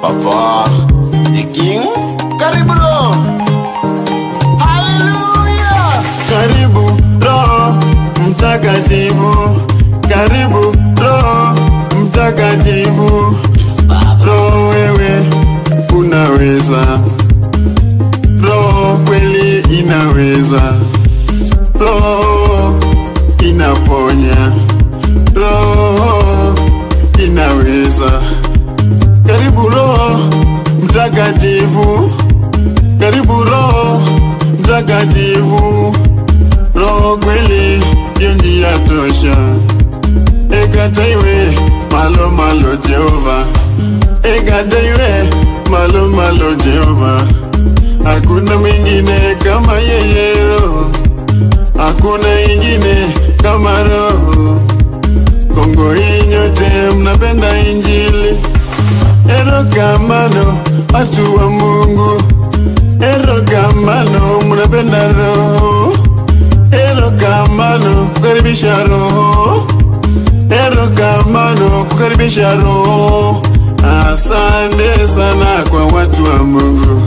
Papa the King, karibu Roho. Haleluya, Karibu Roho Mtakatifu, karibu Roho Mtakatifu. Roho wewe unaweza, Roho kweli inaweza, Roho inaponya, Roho inaweza. Karibu Roho Mtakatifu, karibu Roho Mtakatifu. Roho kweli ndio njia tosha, ekataiwe malo malo Jehova, ekataiwe malo malo Jehova. Hakuna mwingine kama yeye Roho, hakuna ingine kama Roho. Kongo hii nyote mnapenda Injili, erokamano watu wa Mungu, erokamano mnapenda Roho, erokamano kukaribisha Roho, erokamano kukaribisha Roho. Asante sana kwa watu wa Mungu,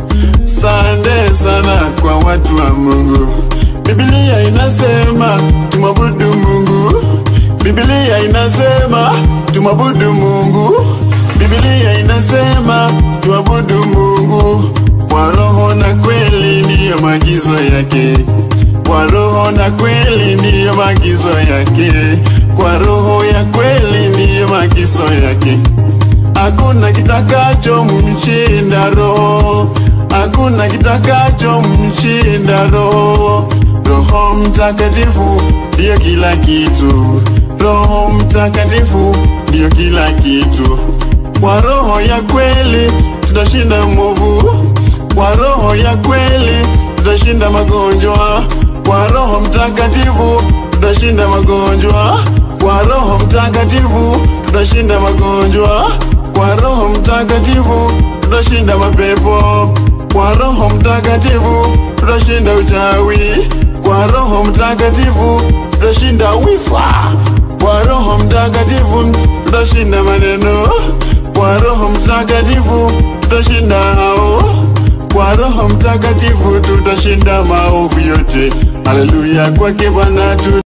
asante sana kwa watu wa Mungu. Biblia inasema tumwabudu Mungu, Biblia inasema tumwabudu Mungu, Biblia inasema tuabudu Mungu kwa roho na kweli, ndiyo maagizo yake. Kwa roho na kweli, ndiyo maagizo yake. Kwa roho ya kweli, ndiyo maagizo yake. Hakuna kitakacho mshinda roho, hakuna kitakacho mshinda roho. Roho Mtakatifu ndiyo kila kitu, Roho Mtakatifu ndiyo kila kitu. Kwa roho ya kweli tutashinda mwovu, kwa roho ya kweli tutashinda magonjwa, kwa Roho Mtakatifu tutashinda magonjwa, kwa Roho Mtakatifu tutashinda magonjwa, kwa Roho Mtakatifu tutashinda mapepo, kwa Roho Mtakatifu tutashinda uchawi, kwa Roho Mtakatifu tutashinda wifa, kwa Roho Mtakatifu tutashinda maneno, kwa Roho Mtakatifu tutashinda hao, kwa Roho Mtakatifu tutashinda maovu yote. Haleluya, kwake Bwana tu